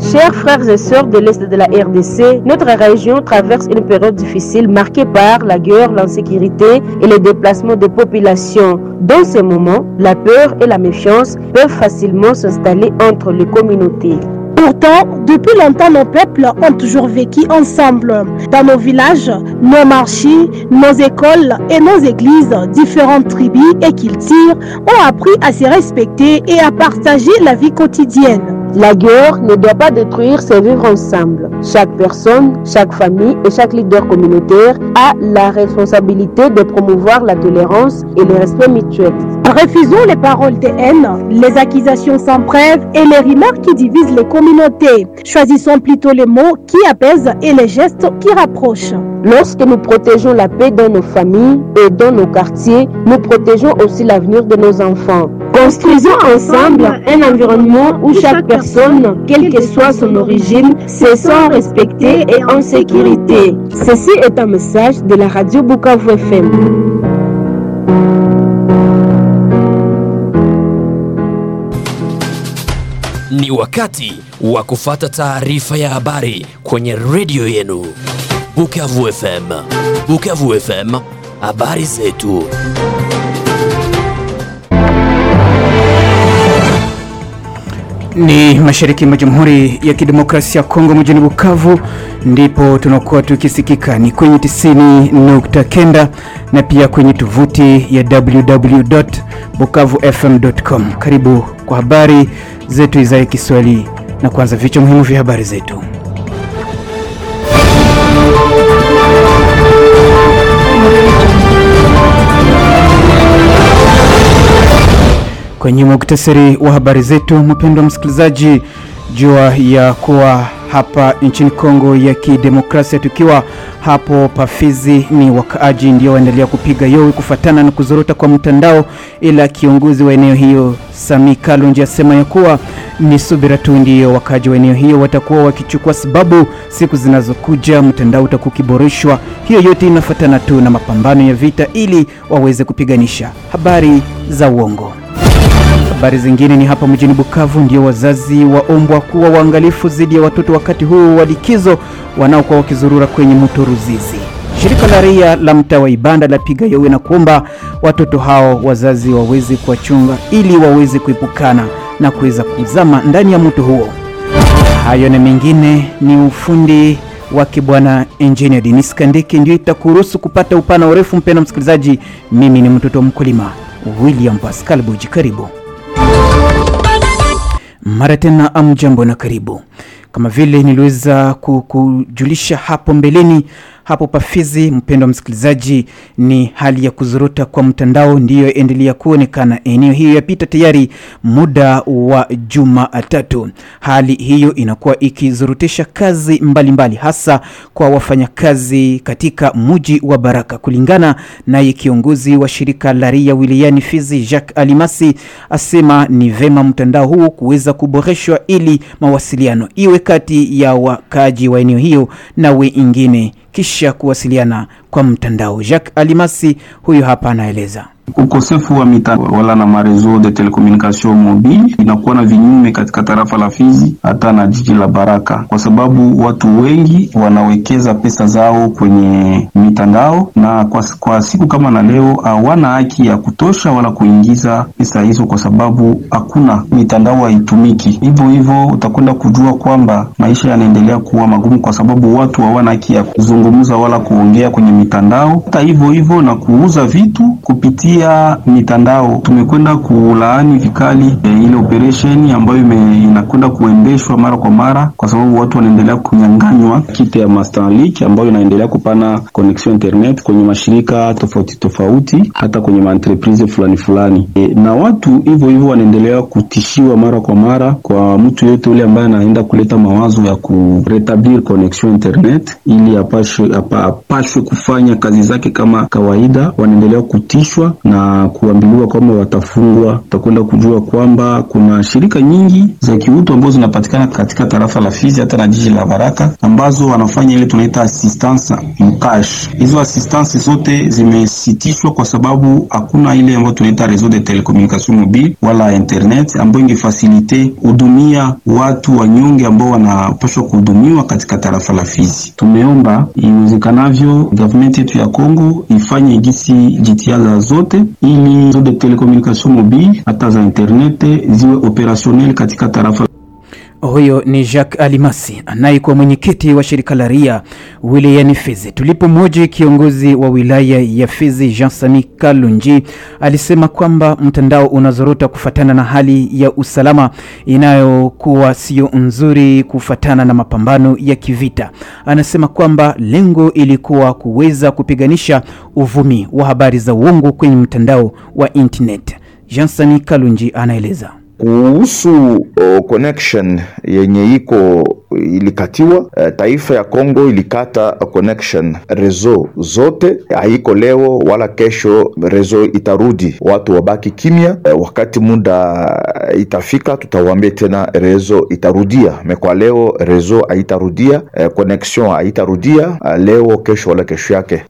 Chers frères et sœurs de l'Est de la RDC, notre région traverse une période difficile marquée par la guerre, l'insécurité et les déplacements de populations. Dans ces moments, la peur et la méfiance peuvent facilement s'installer entre les communautés. Pourtant, depuis longtemps, nos peuples ont toujours vécu ensemble. Dans nos villages, nos marchés, nos écoles et nos églises, différentes tribus et cultures ont appris à se respecter et à partager la vie quotidienne. La guerre ne doit pas détruire ces vivre ensemble. Chaque personne, chaque famille et chaque leader communautaire a la responsabilité de promouvoir la tolérance et le respect mutuel. Refusons les paroles de haine, les accusations sans preuve et les remarques qui divisent les communautés. Choisissons plutôt les mots qui apaisent et les gestes qui rapprochent. Lorsque nous protégeons la paix dans nos familles et dans nos quartiers, nous protégeons aussi l'avenir de nos enfants. Construisons ensemble un environnement où chaque personne, quelle que soit son origine, se sent respectée et en sécurité. Ceci est un message de la radio Bukavu FM. Ni wakati wa kufata taarifa ya habari kwenye redio yenu Bukavu FM. Bukavu FM, habari zetu. Ni mashariki mwa Jamhuri ya Kidemokrasia ya Kongo mjini Bukavu ndipo tunakuwa tukisikika ni kwenye 90.9 na pia kwenye tovuti ya www.bukavufm.com. Karibu kwa habari zetu za Kiswahili na kwanza vichwa muhimu vya habari zetu. Kwenye muktasari wa habari zetu, mpendwa msikilizaji, jua ya kuwa hapa nchini Kongo ya Kidemokrasia, tukiwa hapo Pafizi, ni wakaaji ndio waendelea kupiga yowe kufatana na kuzorota kwa mtandao, ila kiongozi wa eneo hiyo Sami Kalonji asema ya kuwa ni subira tu ndiyo wakaaji wa eneo hiyo watakuwa wakichukua, sababu siku zinazokuja mtandao utakuwa ukiboreshwa. Hiyo yote inafatana tu na mapambano ya vita ili waweze kupiganisha habari za uongo. Habari zingine ni hapa mjini Bukavu, ndio wazazi waombwa kuwa waangalifu dhidi ya watoto wakati huu wa likizo wanaokuwa wakizurura kwenye mto Ruzizi. Shirika la raia la mtaa wa Ibanda lapiga yowe na kuomba watoto hao wazazi waweze kuwachunga ili waweze kuepukana na kuweza kuzama ndani ya mto huo. Hayo na mengine ni ufundi wake bwana engineer Denis Kandeke ndio itakuruhusu kupata upana urefu. Mpendwa msikilizaji, mimi ni mtoto wa mkulima William Pascal Buji, karibu mara tena. Amjambo na karibu. Kama vile niliweza kukujulisha hapo mbeleni, hapo Pafizi, mpendwa msikilizaji, ni hali ya kuzorota kwa mtandao ndiyo endelea kuonekana eneo hiyo, yapita tayari muda wa juma tatu. Hali hiyo inakuwa ikizorotesha kazi mbalimbali mbali, hasa kwa wafanyakazi katika muji wa Baraka. Kulingana naye kiongozi wa shirika la raia wilayani Fizi, Jacques Alimasi, asema ni vema mtandao huu kuweza kuboreshwa ili mawasiliano iwe kati ya wakaaji wa eneo hiyo na wengine kisha kuwasiliana kwa mtandao. Jacques Alimasi huyu hapa anaeleza. Ukosefu wa mitandao wala na marezo de telecommunication mobile inakuwa na vinyume katika tarafa la Fizi hata na jiji la Baraka, kwa sababu watu wengi wanawekeza pesa zao kwenye mitandao, na kwa, kwa siku kama na leo hawana haki ya kutosha wala kuingiza pesa hizo, kwa sababu hakuna mitandao haitumiki. Hivyo hivyo utakwenda kujua kwamba maisha yanaendelea kuwa magumu, kwa sababu watu hawana haki ya kuzungumza wala kuongea kwenye mitandao. Hata hivyo hivyo na kuuza vitu kupitia ya mitandao tumekwenda kulaani vikali e, ile operation ambayo inakwenda kuendeshwa mara kwa mara, kwa sababu watu wanaendelea kunyang'anywa kiti ya Starlink ambayo inaendelea kupana connection internet kwenye mashirika tofauti tofauti, hata kwenye maentreprise fulani fulani e, na watu hivyo hivyo wanaendelea kutishiwa mara kwa mara. Kwa mtu yote ule ambaye anaenda kuleta mawazo ya kuretablir connection internet ili apashwe, apashwe kufa kufanya kazi zake kama kawaida, wanaendelea kutishwa na kuambiliwa kwamba watafungwa. Utakwenda kujua kwamba kuna shirika nyingi za kiutu ambazo zinapatikana katika tarafa la Fizi hata na jiji la Baraka ambazo wanafanya ile tunaita assistance mkash. Hizo assistance zote zimesitishwa kwa sababu hakuna ile ambayo tunaita réseau de telecommunication mobile wala internet ambayo ingefasilite hudumia watu wanyonge ambao wanapaswa kuhudumiwa katika tarafa la Fizi. Tumeomba iwezekanavyo government yetu ya Kongo ifanye gisi jitihada zote ili réseau de telecommunication mobile hata za internet ziwe opérationnel katika tarafa Huyo ni Jacques Alimasi anayekuwa mwenyekiti wa shirika la RIA wilayani Fizi. Tulipomoja kiongozi wa wilaya ya Fizi Jean Sami Kalunji alisema kwamba mtandao unazorota kufatana na hali ya usalama inayokuwa sio nzuri kufatana na mapambano ya kivita. Anasema kwamba lengo ilikuwa kuweza kupiganisha uvumi wa habari za uongo kwenye mtandao wa internet. Jean Sami Kalunji anaeleza kuhusu uh, connection yenye iko ilikatiwa. Uh, taifa ya Kongo ilikata connection rezo zote, haiko leo wala kesho rezo itarudi, watu wabaki kimya. Uh, wakati muda itafika, tutawaambia tena rezo itarudia. Mekwa leo rezo haitarudia, uh, connection haitarudia uh, leo kesho wala kesho yake.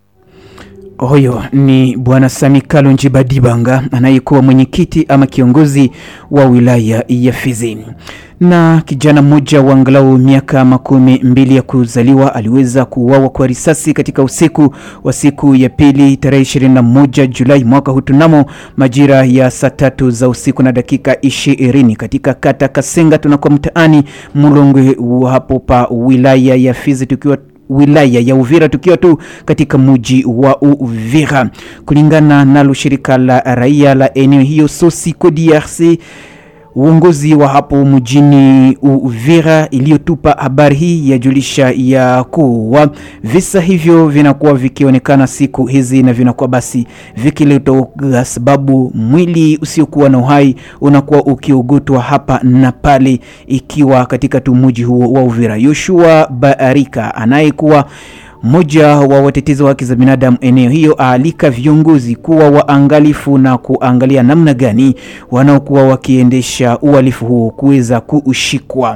Huyo ni bwana Sami Kalonji Badibanga anayekuwa mwenyekiti ama kiongozi wa wilaya ya Fizi. Na kijana mmoja wa angalau miaka makumi mbili ya kuzaliwa aliweza kuuawa kwa risasi katika usiku wa siku ya pili tarehe 21 Julai mwaka huu tunamo majira ya saa tatu za usiku na dakika ishirini katika kata Kasenga tunakuwa mtaani Mulongwe hapo pa wilaya ya Fizi tukiwa wilaya ya Uvira tukiwa tu katika mji wa Uvira. Kulingana nalo shirika la raia la eneo hiyo Sosiko DRC, uongozi wa hapo mjini Uvira iliyotupa habari hii yajulisha ya kuwa visa hivyo vinakuwa vikionekana siku hizi na vinakuwa basi vikileta sababu mwili usiokuwa na uhai unakuwa ukiogotwa hapa na pale, ikiwa katika tu mji huo wa Uvira. Yoshua Barika anayekuwa mmoja wa watetezi wa haki za binadamu eneo hiyo aalika viongozi kuwa waangalifu na kuangalia namna gani wanaokuwa wakiendesha uhalifu huo kuweza kuushikwa.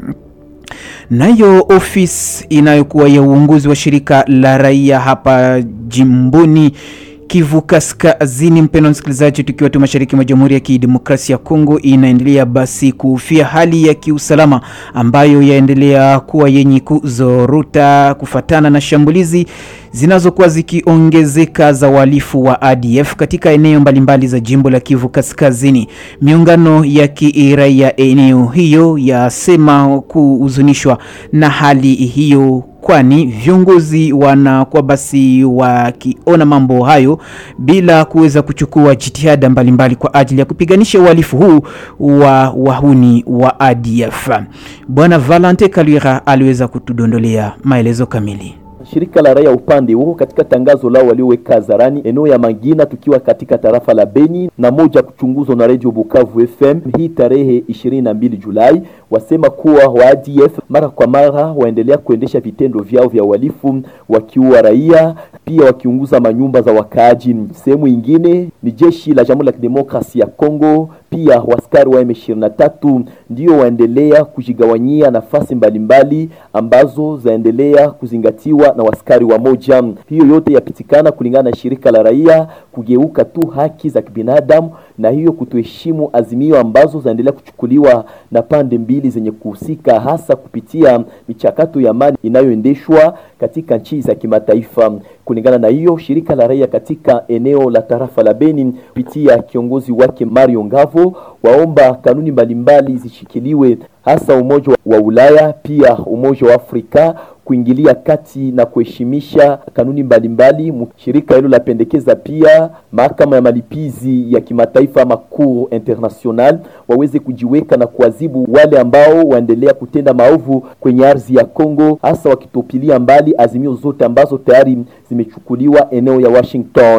Nayo ofisi inayokuwa ya uongozi wa shirika la raia hapa jimboni Kivu Kaskazini, mpendwa msikilizaji, tukiwa tu mashariki mwa Jamhuri ya Kidemokrasia ya Kongo, inaendelea basi kuhofia hali ya kiusalama ambayo yaendelea kuwa yenye kuzorota kufatana na shambulizi zinazokuwa zikiongezeka za wahalifu wa ADF katika eneo mbalimbali za jimbo la Kivu Kaskazini. Miungano ya kiraia eneo hiyo yasema kuhuzunishwa na hali hiyo kwani viongozi wanakuwa basi wakiona mambo hayo bila kuweza kuchukua jitihada mbalimbali kwa ajili ya kupiganisha uhalifu huu wa wahuni wa ADF. Bwana Valente Kalwira aliweza kutudondolea maelezo kamili. Shirika la raia upande huo katika tangazo lao walioweka hadharani eneo ya Mangina, tukiwa katika tarafa la Beni na moja kuchunguzwa na Radio Bukavu FM hii tarehe 22 Julai, wasema kuwa wa ADF mara kwa mara waendelea kuendesha vitendo vyao vya uhalifu wakiua raia pia wakiunguza manyumba za wakaaji. Sehemu ingine ni jeshi la Jamhuri ya Kidemokrasia ya Kongo pia waskari wa M23 ndio waendelea kujigawanyia nafasi mbalimbali ambazo zaendelea kuzingatiwa na waskari wa moja. Hiyo yote yapitikana kulingana na shirika la raia kugeuka tu haki za kibinadamu na hiyo kutoheshimu azimio ambazo zaendelea kuchukuliwa na pande mbili zenye kuhusika, hasa kupitia michakato ya amani inayoendeshwa katika nchi za kimataifa. Kulingana na hiyo, shirika la raia katika eneo la tarafa la Beni kupitia kiongozi wake Mario Ngavo waomba kanuni mbalimbali zishikiliwe, hasa Umoja wa Ulaya pia Umoja wa Afrika kuingilia kati na kuheshimisha kanuni mbalimbali. Shirika hilo lapendekeza pia mahakama ya malipizi ya kimataifa ama Cour International waweze kujiweka na kuadhibu wale ambao waendelea kutenda maovu kwenye ardhi ya Kongo, hasa wakitupilia mbali azimio zote ambazo tayari zimechukuliwa eneo ya Washington.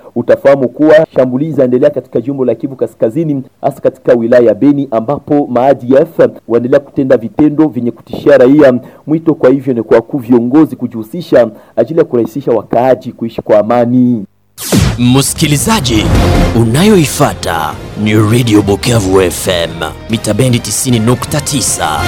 utafahamu kuwa shambulizi zaendelea katika jimbo la Kivu Kaskazini, hasa katika wilaya ya Beni ambapo maADF waendelea kutenda vitendo vyenye kutishia raia. Mwito kwa hivyo ni kwa wakuu viongozi kujihusisha ajili ya kurahisisha wakaaji kuishi kwa amani. Msikilizaji, unayoifata ni Radio Bukavu FM mita bendi 90.9.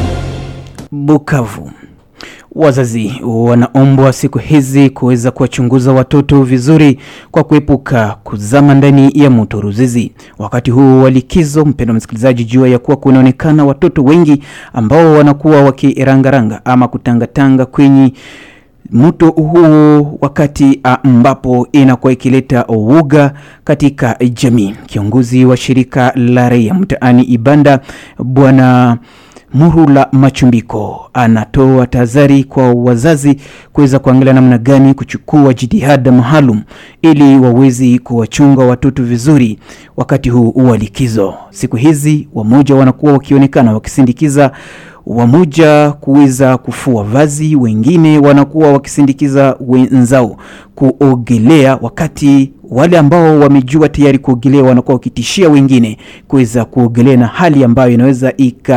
Bukavu. Wazazi wanaombwa siku hizi kuweza kuwachunguza watoto vizuri kwa kuepuka kuzama ndani ya mto Ruzizi. Wakati huu wa likizo, mpendwa msikilizaji, jua ya kuwa kunaonekana watoto wengi ambao wanakuwa wakirangaranga ama kutangatanga kwenye mto huu wakati ambapo inakuwa ikileta uoga katika jamii. Kiongozi wa shirika la raia mtaani Ibanda bwana Murula Machumbiko anatoa tahadhari kwa wazazi kuweza kuangalia namna gani kuchukua jitihada maalum ili wawezi kuwachunga watoto vizuri wakati huu wa likizo. Siku hizi wamoja wanakuwa wakionekana wakisindikiza wamoja kuweza kufua vazi, wengine wanakuwa wakisindikiza wenzao kuogelea, wakati wale ambao wamejua tayari kuogelea wanakuwa wakitishia wengine kuweza kuogelea, na hali ambayo inaweza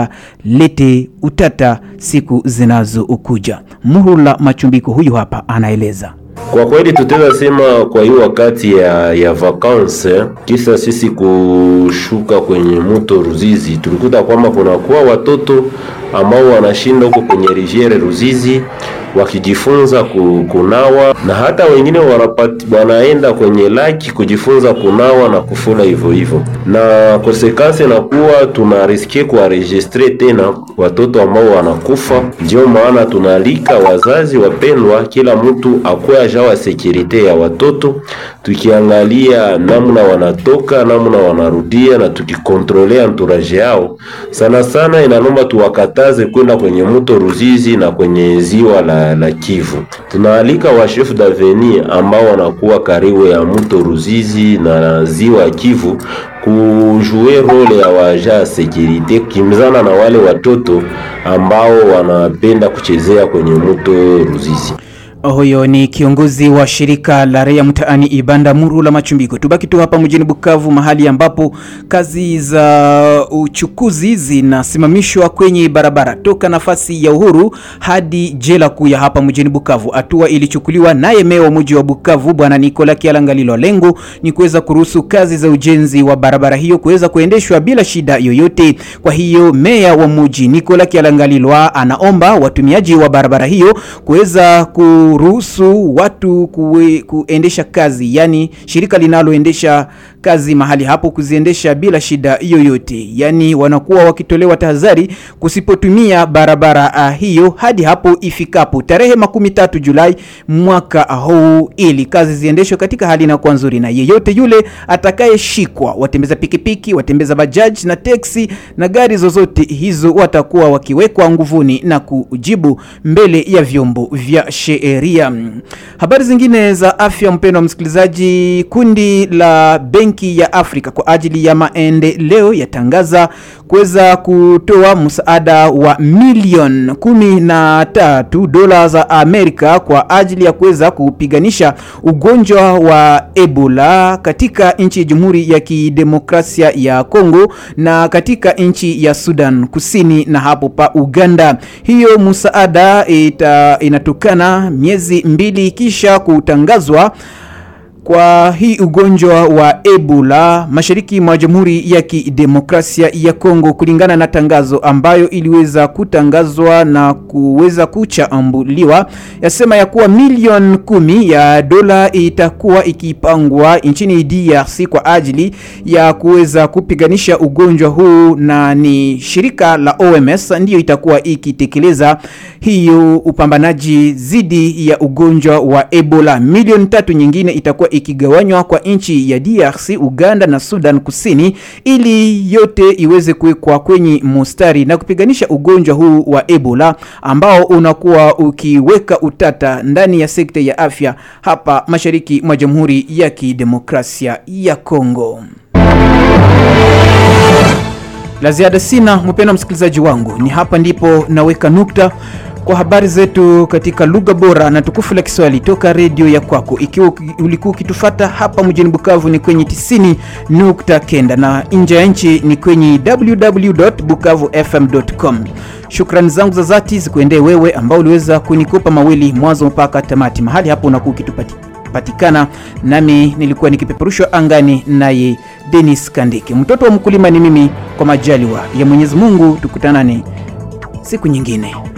ikalete utata siku zinazokuja. Muhula Machumbiko huyu hapa anaeleza. Kwa kweli tutaweza sema kwa hiyo wakati ya, ya vakanse, kisa sisi kushuka kwenye mto Ruzizi, tulikuta kwamba kunakuwa watoto ambao wanashinda huko kwenye riviere Ruzizi wakijifunza kunawa na hata wengine wanapati, wanaenda kwenye laki kujifunza kunawa na kufula hivyo hivyo, na konsekansi inakuwa tunariske kuwaregistre tena watoto ambao wanakufa. Ndio maana tunaalika wazazi wapendwa, kila mtu akuwe ajawa sekurite ya watoto, tukiangalia namna wanatoka namna wanarudia na tukikontrolea anturaje yao. Sana sana inalomba tuwakataze kwenda kwenye mto Ruzizi na kwenye ziwa la, la Kivu. Tunaalika wa chef d'avenir ambao wanakuwa karibu ya mto Ruzizi na ziwa Kivu kujue role ya waja securite kimzana na wale watoto ambao wanapenda kuchezea kwenye mto Ruzizi. Huyo ni kiongozi wa shirika la raia mtaani Ibanda Murula Machumbiko. Tubaki tu hapa mjini Bukavu, mahali ambapo kazi za uchukuzi zinasimamishwa kwenye barabara toka nafasi ya Uhuru hadi jela kuu ya hapa mjini Bukavu. Hatua ilichukuliwa naye meya wa mji wa Bukavu bwana Nikola Kialangalilo. Lengo ni kuweza kuruhusu kazi za ujenzi wa barabara hiyo kuweza kuendeshwa bila shida yoyote. Kwa hiyo meya wa mji Nikola Kialangalilo anaomba watumiaji wa barabara hiyo kuweza ku ruhusu watu kuwe, kuendesha kazi, yani shirika linaloendesha kazi mahali hapo kuziendesha bila shida yoyote, yani wanakuwa wakitolewa tahadhari kusipotumia barabara uh, hiyo hadi hapo ifikapo tarehe makumi tatu Julai mwaka huu, ili kazi ziendeshwe katika hali inakuwa nzuri, na yeyote yule atakayeshikwa, watembeza pikipiki, watembeza bajaji na teksi na gari zozote hizo, watakuwa wakiwekwa nguvuni na kujibu mbele ya vyombo vya sheria. Habari zingine za afya, mpendwa msikilizaji, kundi la Benki ya Afrika kwa ajili ya maendeleo yatangaza kuweza kutoa msaada wa milioni kumi na tatu dola za Amerika kwa ajili ya kuweza kupiganisha ugonjwa wa Ebola katika nchi ya Jamhuri ya Kidemokrasia ya Kongo na katika nchi ya Sudan Kusini na hapo pa Uganda. Hiyo msaada ita, inatokana miezi mbili kisha kutangazwa kwa hii ugonjwa wa Ebola mashariki mwa Jamhuri ya Kidemokrasia ya Kongo, kulingana na tangazo ambayo iliweza kutangazwa na kuweza kuchambuliwa, yasema ya kuwa milioni kumi ya dola itakuwa ikipangwa nchini DRC kwa ajili ya kuweza kupiganisha ugonjwa huu, na ni shirika la OMS ndiyo itakuwa ikitekeleza hiyo upambanaji dhidi ya ugonjwa wa Ebola. Milioni tatu nyingine itakuwa ikigawanywa kwa nchi ya DRC, Uganda na Sudan Kusini ili yote iweze kuwekwa kwenye mustari na kupiganisha ugonjwa huu wa Ebola ambao unakuwa ukiweka utata ndani ya sekta ya afya hapa mashariki mwa Jamhuri ya Kidemokrasia ya Kongo. La ziada sina, mpendwa msikilizaji wangu, ni hapa ndipo naweka nukta kwa habari zetu katika lugha bora na tukufu la Kiswahili toka redio ya kwako. Ikiwa ulikuwa ukitufata hapa mjini Bukavu ni kwenye 90.9 na nje ya nchi ni kwenye www.bukavufm.com. Shukrani zangu za dhati zikuendee wewe ambao uliweza kunikopa mawili mwanzo mpaka tamati. Mahali hapo unakuwa ukitupatikana, nami nilikuwa nikipeperushwa angani naye Dennis Kandike. Mtoto wa mkulima ni mimi, kwa majaliwa ya Mwenyezi Mungu tukutanane siku nyingine.